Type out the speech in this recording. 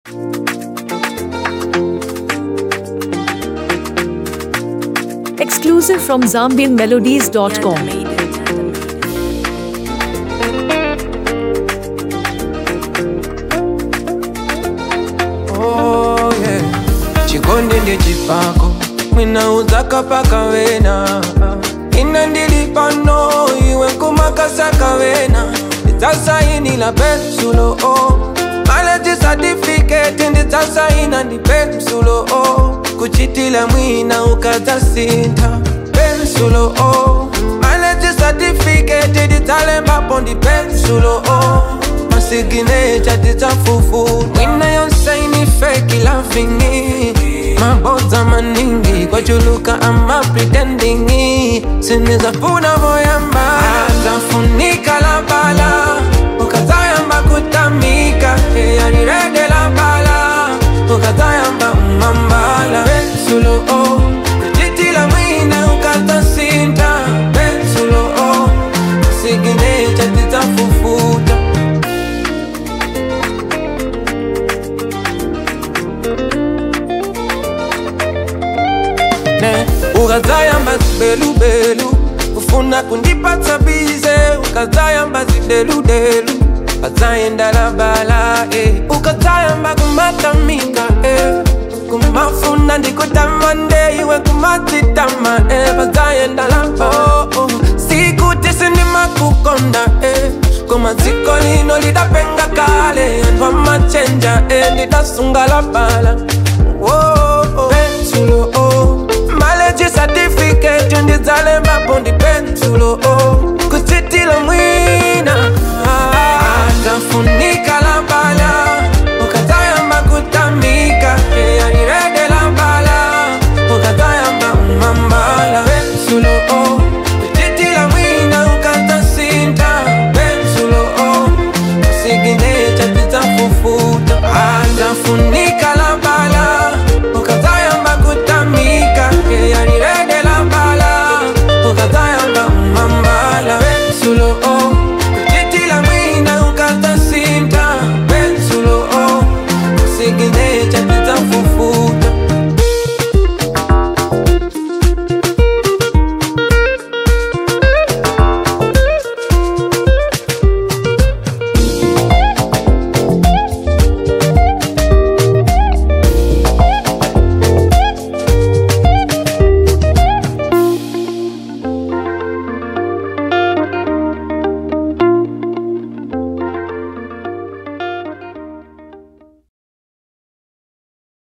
Exclusive from ZambianMelodies.com. Oh, yeah. chikonde ndechipako mwina udzakapaka vena ina ndili pano iwe nkumakasaka vena ndidzasainila pensulo o maleji satifiketi ndidzasaina ndi pensulo o kuchitila mwina ukadzasintha pensulo o maleji satifiketi ndidzalembapo ndi pensulo o masiginecha tidzafufu mwina yonsaini feki lavingi mabodza maningi kwachuluka ama pretendingi sinizafuna voyamba zafunika la bala ukazayamba kutamika eyanirede la bala ukazayamba umambala pensulo o kuchitila mwina ukazasinta pensulo o siginecha tidzafufuta ne ukazayamba zibelubelu ufuna kundipatsa bize ukazayamba zideludelu ukazayenda labala eh. ukazayamba kumatamika eh. kumafuna ndikutamande iwe kumatitama eh. bazayenda labo oh, oh. sikuti sindimakukonda eh. kumadziko lino lidapenga kale anthu amachenja eh. ndidasunga labala oh, oh. pensulo oh. maleji certificate ndidzalembapo ndi pensulo oh. kuchitila mwina ah, ah, ah.